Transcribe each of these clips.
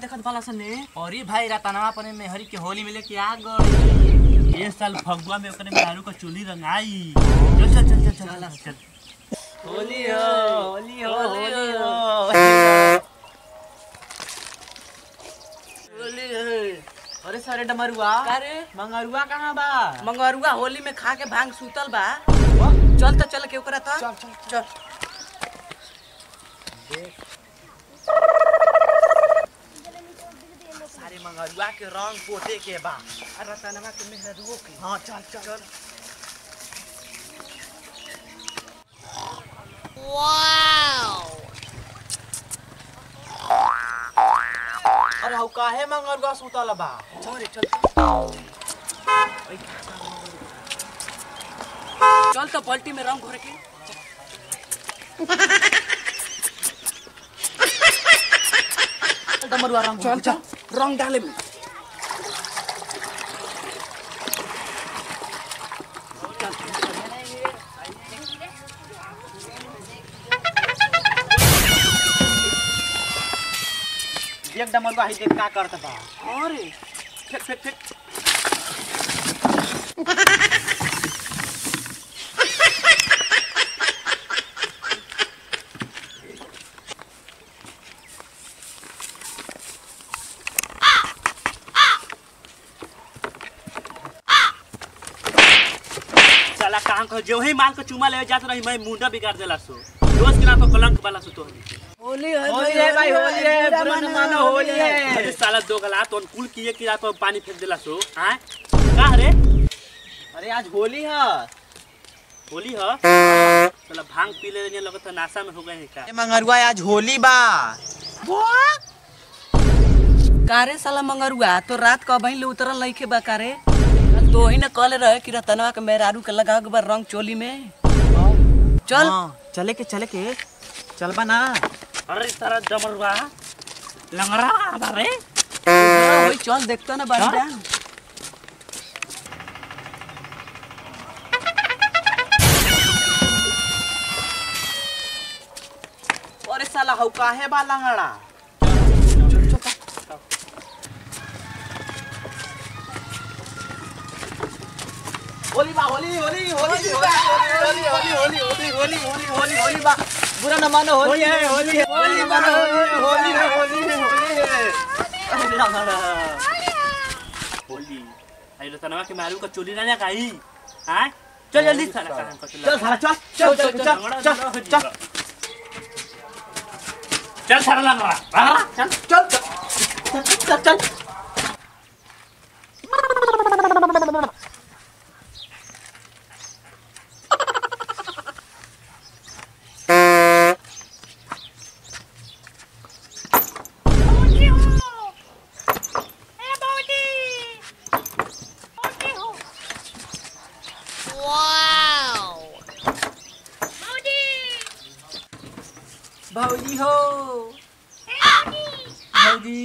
देखत बाला सने अरे भाई रतनवा अपने मेहरी के होली में लेके आ गई ये साल फगुआ में ओकरे मेहरू का चुली रंगाई चल चल चल चल चल चल होली हो होली हो होली हो होली हो अरे सारे डमरुआ अरे मंगरुआ कहाँ बा मंगरुआ होली में खा के भांग सूतल बा चल त चल के ओकरा त चल चल चल सारे मंगरुआ के रंग पोते के बा और रतनवा के मेहरुओ के हाँ चल चल चल अरे हौ काहे मंगरुआ सुतल बा चल रे चल चल त पलटी में रंग घोर के डमरुआ रंग चल चल रंग डाले में देख डमरुआ ही देख का करत बा अरे फेक फेक फेक साला कहां को जो ही माल को चुमा ले जात रही मैं मुंडा बिगाड़ देला सो दोस्त के नाम पर कलंक वाला सो तो होली है होली है भाई होली है बुरा न मानो होली है अरे साला दो गला तो कुल किए कि आप पानी फेंक देला सो हां का रे अरे आज होली है होली ह साला भांग पी ले ने लगत नासा में हो गए हैं का मंगरुआ आज होली बा कारे साला मंगरुआ तो रात का बहिन ले उतरल नहीं खे बा कारे तो ही न कहले रहे कि रतनवा के मेहरारू के लगा के बा रंग चोली में चल हाँ, चले के चले के चलबा ना अरे सारा डमरुआ लंगड़ा बारे हाँ, वही चल देखता ना बाड़ी डाल अरे साला हौ काहे बा लंगड़ा होली बा होली होली होली होली होली होली होली होली होली होली होली होली बा बुरा न मानो होली है होली है होली बा होली होली है होली है होली है अरे लंगड़ा होली आई रतनवा के मारू का चोली ना काई हां चल जल्दी साला कहां को चल साला चल चल चल चल चल चल चल साला लंगड़ा चल चल चल चल चल भौजी हो भौजी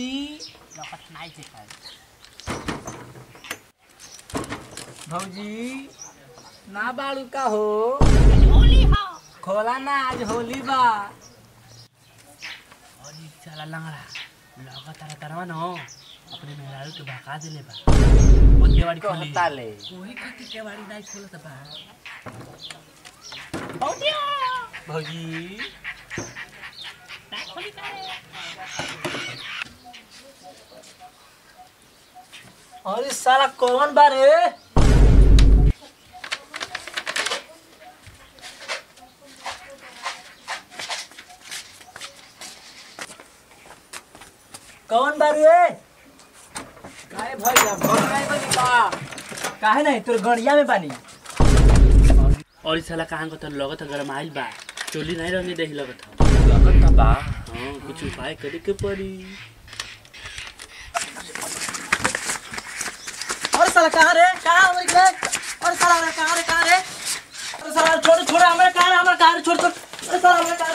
भौजी ना बाड़ू का हो खोला ना आज होली बा अरे साला लंगड़ा लगा तारा तरवा न अपने मेहरारू के भगा देले बा वो केवाड़ी खोली ताले कोई खातिर के बाड़ी नहीं खोलत बा भौजी अरे साला कौन बा रे कौन बा रे काहे भैया भैया बनी का काहे नहीं तोर गड़िया में बानी और इस साला कहां को तो लगत गरम आइल बा चोली नहीं रहने देही लगत लगत बा हां कुछ उपाय करे के पड़ी अरे साला कहाँ रे कहाँ हो रे अरे साला रे कहाँ रे कहाँ रे अरे साला छोड़ छोड़ हमारे कहाँ रे हमारे कहाँ रे छोड़ छोड़ अरे साला हमारे कहाँ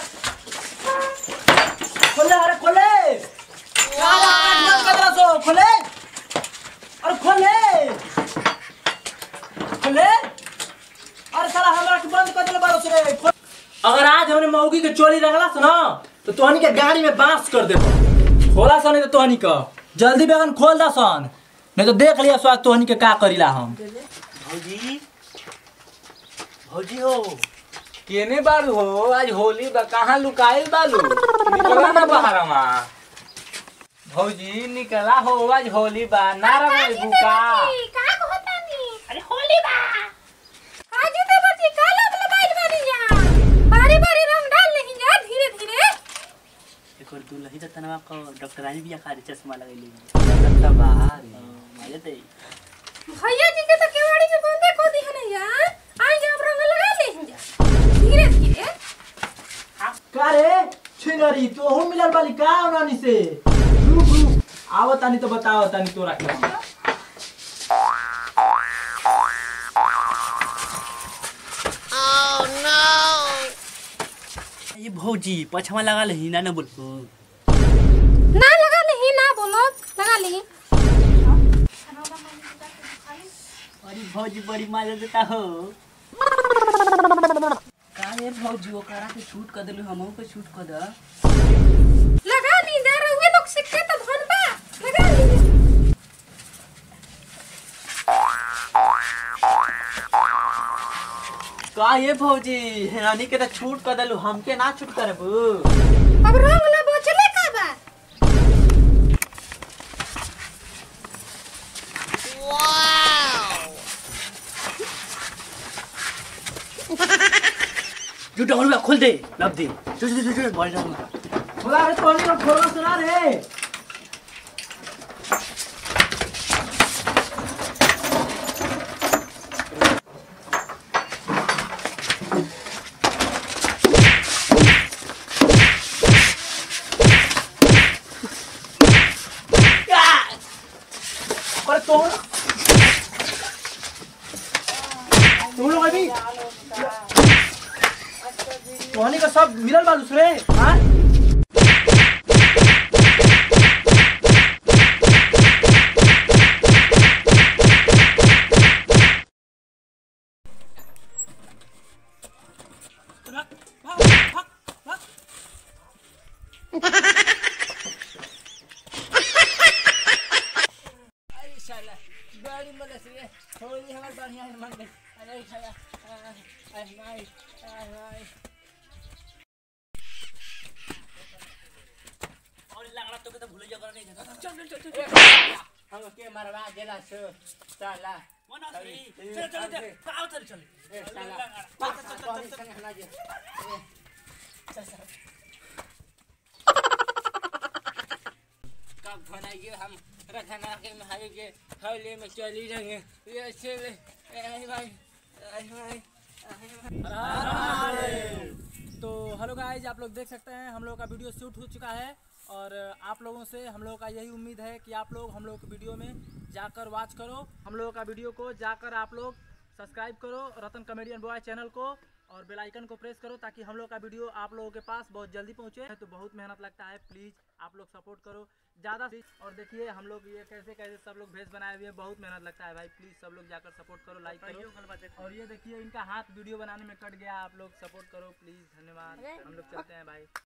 खोले अरे खोले कहाँ रे आठ बंद कर रहा सो खोले अरे खोले खोले अरे साला हमारा के बंद कर दे बारो से रे खोल। अगर आज हमने मौगी के चोरी रंगला से ना तो तोहनी के गाड़ी में बांस कर देबो खोला सन तो तोहनी का जल्दी बैगन खोल दा सन नहीं तो देख लिया स्वाद तोहनी के का करीला हम भौजी भौजी हो केने बारू हो आज होली बा कहाँ लुकाइल बालू निकला ना बहरवा भौजी निकला हो आज होली बा ना रमे बुका का कहतानी अरे होली बा आज तो बच्ची काला वाला बाइल बनी जा बारी बारी रंग डाल नहीं जा धीरे धीरे एक और दुलही त तनवा को डॉक्टरानी बिया खारी चश्मा लगैली मजे दे भैया जी के तो केवाड़ी के बंदे को दी है या आज अब रंग लगा ले जा धीरे धीरे का रे छिनरी तोहू मिलल बाली का उनानी से रुक रुक आवत तानी तो बताओ तानी तोरा के ये भौजी पछवा लगा ले ना न बोलबो ना लगा नहीं ना बोलो लगा ले अरे भौजी बड़ी मजा देता हो का ये भौजी ओकरा के छूट कर देलू हमहू के छूट कर द लगा ली जा रहुए लोग सिक्के तो धन बा लगा ली का ये भौजी हेरानी के तो छूट कर देलू हमके ना छूट करबू अब रंग ला बचले का बा जो डोर खोल दे लब दे जो जो जो बड़ रहा खोला रे तोहनी का खोला सुना रे अरे तोहन तुम लोग अभी तोहनी का सब मिलल बालूस रे हाँ और लगड़ा तो के तो भूल जा कर नहीं चल चल चल हम के मरवा देला से साला मना थी चल चल चल आओ चल चल ए साला चल चल चल चल कब बनाइए हम रखना के महावी के हौले में चली रहेंगे ये चले ए भाई ए भाई तो हेलो गाइज आप लोग देख सकते हैं हम लोग का वीडियो शूट हो चुका है और आप लोगों से हम लोगों का यही उम्मीद है कि आप लोग हम लोग के वीडियो में जाकर वॉच करो हम लोगों का वीडियो को जाकर आप लोग सब्सक्राइब करो रतन कॉमेडियन बॉय चैनल को और बेल आइकन को प्रेस करो ताकि हम लोग का वीडियो आप लोगों के पास बहुत जल्दी पहुंचे तो बहुत मेहनत लगता है प्लीज़ आप लोग सपोर्ट करो ज़्यादा से और देखिए हम लोग ये कैसे कैसे सब लोग भेज बनाए हुए हैं बहुत मेहनत लगता है भाई प्लीज़ सब लोग जाकर सपोर्ट करो लाइक करो और ये देखिए इनका हाथ वीडियो बनाने में कट गया आप लोग सपोर्ट करो प्लीज़ धन्यवाद हम लोग चलते हैं भाई